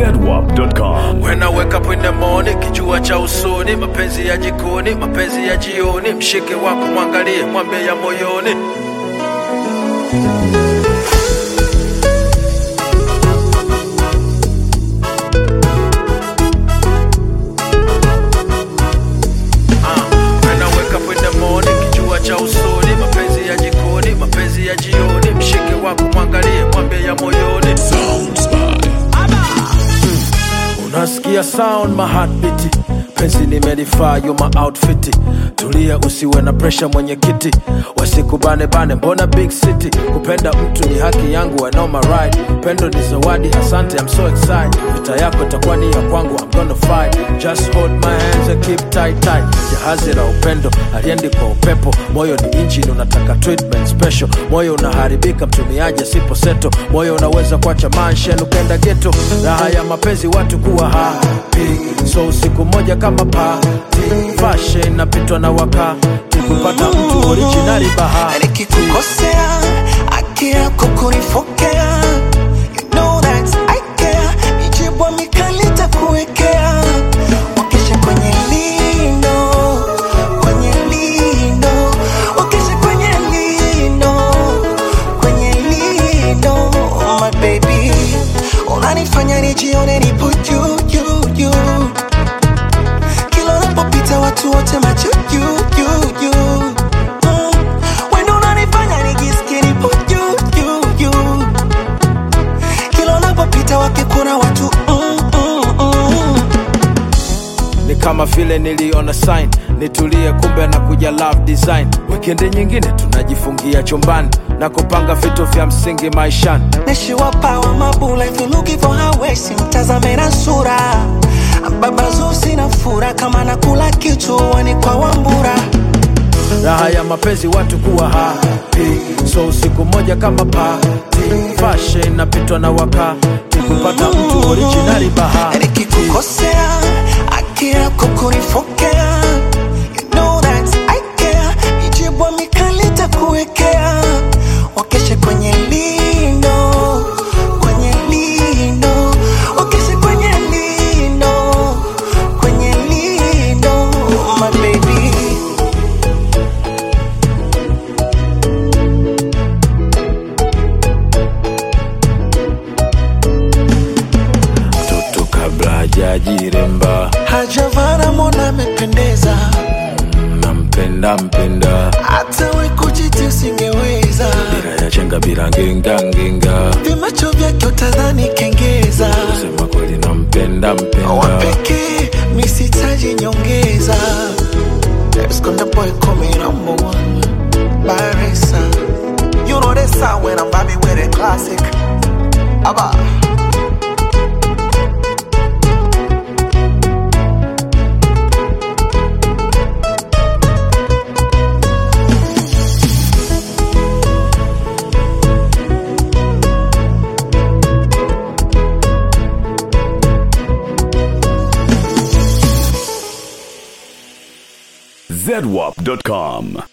zedwap.com. When I wake up in the morning, kijua cha usoni, mapenzi ya jikoni, mapenzi ya jioni, mshike wako mwangalie, mwambie ya moyoni. Ah, when I wake up in the morning, kijua cha usoni, mapenzi ya jikoni, mapenzi ya jioni, mshike wako mwangalie, mwambie ya moyoni. Unasikia sound my heartbeat penzi nimelifaa you my outfit tulia usiwe na pressure mwenyekiti wasikubane bane mbona big city kupenda mtu ni haki yangu I know my right pendo ni zawadi asante I'm so excited vita yako itakuwa ni ya kwangu I'm gonna fight just hold my hands and keep tight tight jahazi la upendo aliendi kwa upepo moyo ni engine unataka treatment special moyo unaharibika mtumiaji asipo seto moyo unaweza kuacha manshen ukenda geto raha ya mapenzi watu kuwa happy so usiku moja kama pati fashion napitwa na wakati kupata mtu originali bahati nikikukosea haki yako kunifokea You know that I care. Mijibwa mikali takuwekea wakesha kwenye lino kwenye lino wakesha kwenye lino kwenye lino my baby unanifanya nijione nipo juu juu juu kila unapopita watu wote macho juu juu juu Mm. Wendo unanifanya nijisikie nipo juu juu juu kila unapopita wakikuna watu mm, mm, mm. ni kama vile niliona sign nitulie kumbe na kuja love design wikendi nyingine tunajifungia chumbani na kupanga vitu vya msingi maishani Nishiwapawa mabula if you looking for her waist mtazame na sura baba sina fura kama nakula kichuani kwa wambura raha ya mapenzi watu kuwa happy so usiku moja kama pati fashion napitwa na wakati kupata mtu originali bahati nikikukosea haki yako kunifokea You know that I care. Mijibwa mikali takuwekea wakeshe kwenye lino kwenye lino wakeshe kwenye lino kwenye lino my baby mtoto kabla hajajiremba hajavana mona amependeza nampenda mpenda hata we kujiti usingeweza bila ya chenga bila ngenga ngenga vimacho vyake utadhani kengeza sema kweli nampenda mpenda wapekee misitaji nyongeza Esconde boy coming number one Barisa You know this sound when I'm vibing with a classic Abba zedwap.com.